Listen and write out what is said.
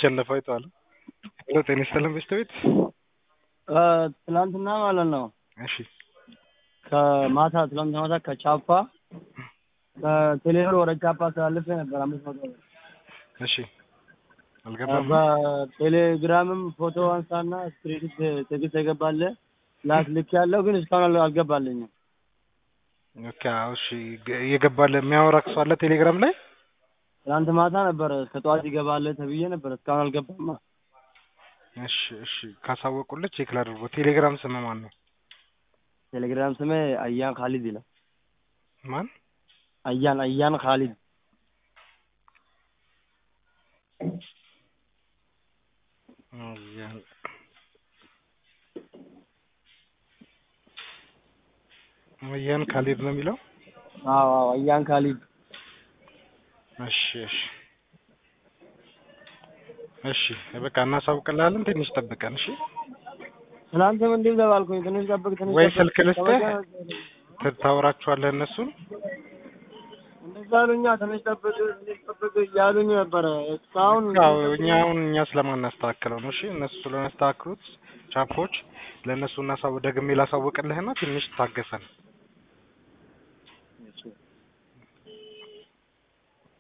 ሲሸነፍ አይተዋል። ሄሎ ጤና ይስጥልን በሽታ ቤት ትላንትና ማለት ነው እሺ ከማታ ትላንትና ማታ ከቻፓ ከቴሌብር ወደ ቻፓ ተላልፌ ነበር አምስት መቶ ብር እሺ አልገባም በቴሌግራምም ፎቶ አንሳና ስክሪንሾት ቴክስት የገባለ ላክ ልክ ያለው ግን እስካሁን አል- አልገባልኝም። ኦኬ አዎ፣ እሺ እየገባለ የሚያወራ ሰው አለ ቴሌግራም ላይ ትናንት ማታ ነበረ እስከ ጠዋት ይገባል ተብዬ ነበር እስካሁን አልገባማ። እሺ እሺ ካሳወቁልህ ቼክ ላድርጎ ቴሌግራም ስም ማን ነው ቴሌግራም ስሜ አያን ካሊድ ይላል። ማን አያን አያን ካሊድ አያን አያን ካሊድ ነው የሚለው አዎ አዎ አያን ካሊድ እሺ እሺ እሺ በቃ እናሳውቅልሃለን ትንሽ ጠብቀን እሺ ትናንትም እንዲህ ተባልኩኝ ትንሽ ጠብቅ ትንሽ ወይ ጠብቅ። ስልክ ልስጥህ? ከበደ- ት- ታወራችኋለህ እነሱን እንደዛ አሉኛ ትንሽ ጠብቅ ትንሽ ጠብቅ እያሉኝ ነበረ እስካሁን ያው እኛ አሁን እኛ ስለማናስተካክለው ነው እሺ እነሱ ስለሚያስተካክሉት ቻፖች ለእነሱ እናሳው ደግሜ ላሳውቅልህና ትንሽ ታገሰን እሺ